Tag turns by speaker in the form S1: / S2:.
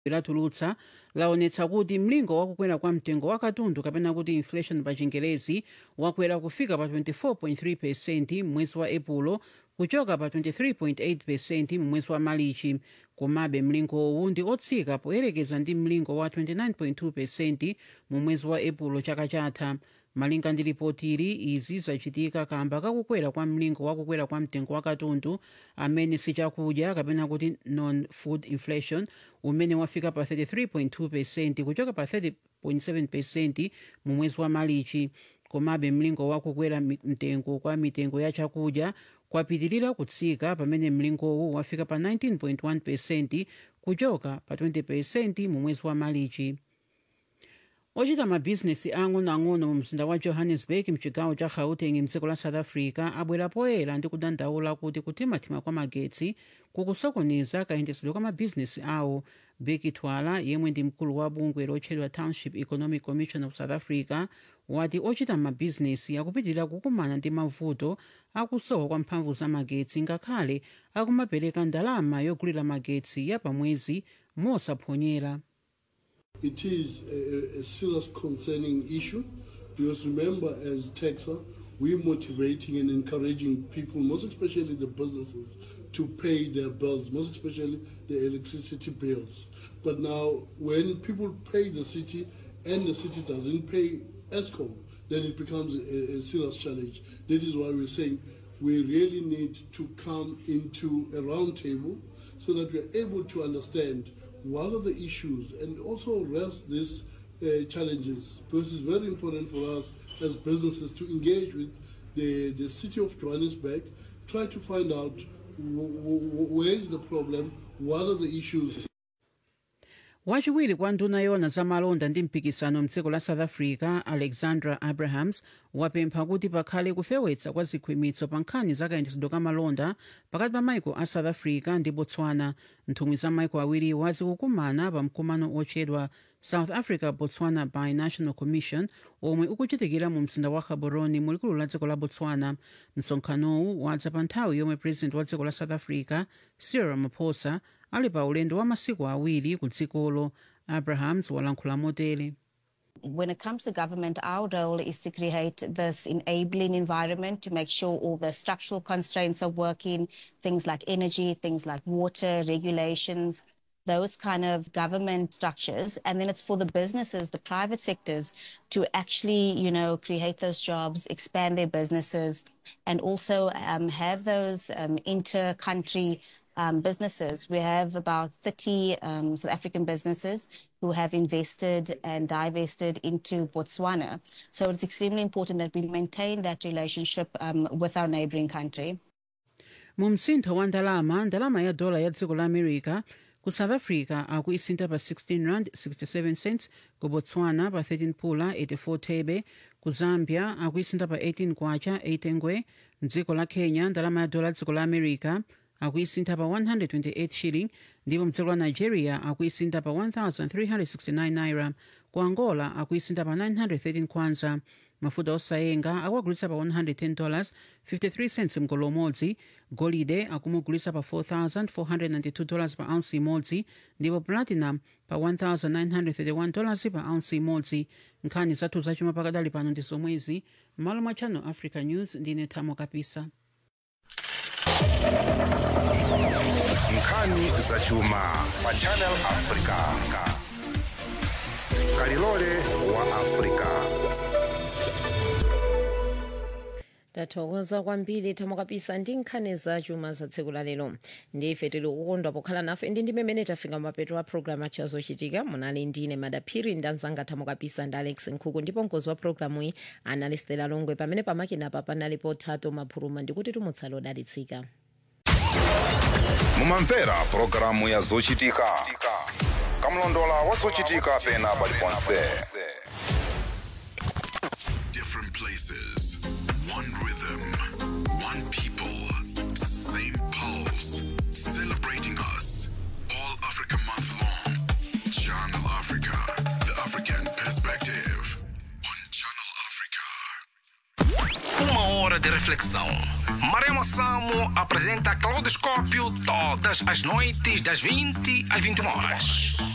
S1: latulutsa laonetsa kuti mlingo wakukwera kwa mtengo wa katundu kapena kuti inflation pa chingerezi wakwera kufika pa 24.3 percent mwezi wa epulo kuchoka pa 23.8 percent mwezi wa malichi komabe mlingowu ndi otsika poyerekeza ndi mlingo wa 29.2 percent mu mwezi wa epulo chaka chatha malinga ndi ripoti ili izi zachitika kamba kakukwera kwa mlingo wakukwera kwa mtengo wa katundu amene sichakudya kapena kuti non-food inflation umene wafika pa 33.2 percent kuchoka pa 30.7 percent mu mwezi wa malichi komabe mlingo wakukwera mtengo kwa mitengo ya chakudya kwapitirira kutsika pamene mlingowu wafika pa 19.1 percent kuchoka pa 20 percent mu mwezi wa malichi ochita mabhizinesi ang'onoang'ono mu mzinda wa johannesburg mchigawo cha gauteng mdziko la south africa abwera poyera ndi kudandaula kuti kuthimathima kwa magetsi kukusokoneza kayendetsedwe kwa mabhizinesi awo beki twala yemwe ndi mkulu wa bungwe lotchedwa township economic commission of south africa wati ochita mabhizinesi akupitirira kukumana ndi mavuto akusowa kwa mphamvu za magetsi ngakhale akumapereka ndalama yogulira magetsi ya pamwezi mosaphonyera
S2: It is a, a serious concerning issue because remember, as taxer, we're motivating and encouraging people, most especially the businesses, to pay their bills, most especially the electricity bills. But now, when people pay the city and the city doesn't pay ESCOM, then it becomes a, a serious challenge. That is why we're saying we really need to come into a round table so that we're able to understand what are the issues and also address these uh, challenges because it's very important for us as businesses to engage with the, the city of Johannesburg, try to find out w- w- where is the problem, what are the issues.
S1: wachiwiri kwa nduna yona za malonda ndi mpikisano mdziko la south africa alexandra abrahams wapempha kuti pakhale kufewetsa kwa zikhwimitso pa nkhani za kayendetsedwe ka malonda pakati pa maiko a south africa ndi botswana nthumwi za maiko awiriwa zikukumana pa mkumano otchedwa south africa botswana binational commission omwe ukuchitikira mu mzinda wa gaborone mulikulu la dziko la botswana msonkhanowu wadza pa nthawi yomwe president wa dziko la south africa cyril ramaphosa ali pa ulendo wa masiku awiri ku dzikolo abrahams walankhula motere
S3: when it comes to government, our role is to create this enabling environment to make sure all the structural constraints are working, things like energy, things like water, regulations, those kind of government structures. And then it's for the businesses, the private sectors to actually, you know, create those jobs, expand their businesses, and also um, have those um, inter-country um, businesses. We have about 30 um, South African businesses who have invested and divested into Botswana. So it's extremely important that we maintain that relationship um, with our neighboring country.
S1: mu msintho wa ndalama ndalama ya dola ya dziko la america ku south africa akuisintha pa 16 rand 67 cents ku botswana pa 13 pula 84 thebe ku zambia akuisintha pa 18 kwacha 8 ngwe mdziko la kenya ndalama ya dola ya dziko la america akuisintha pa 128 shilling ndipo mdziko la nigeria akuisintha pa 1369 naira ku angola akuisintha pa 913 kwanza mafuta osayenga akuagulitsa pa 110 dollars 53 cents mgolo umodzi golide akumugulitsa pa 4492 dollars pa ounce imodzi ndipo platinum pa 1931 dollars pa ounce imodzi nkhani zathu zachuma pakadali pano ndi zomwezi m'malo mwa channel africa news ndine thamo kapisa
S4: nkhani zachuma pa channel africa kalilole wa africa
S5: tathokoza kwambiri thamo kapisa ndi nkhani zachuma za tsiku la lero ndife tili kukondwa pokhala nafe ndi ndi mmene tafika mapeto a programu athu azochitika munali ndine madaphiri ndi anzanga thamo kapisa ndi alex nkhuku ndipo mkozi wa programu iyi anali stela longwe pamene pamakinapa panalipo thato maphuluma ndikuti tumutsala odalitsika
S4: mumamvera pulogalamu ya zochitika kamlondola wa zochitika pena paliponse
S6: Different places, one rhythm, one people, same pulse, celebrating us. All Africa month long. Channel Africa, the African perspective. On Channel Africa.
S7: Uma hora de reflexão. Maremo Samo apresenta Claudoscópio todas as noites das 20 às 21 horas.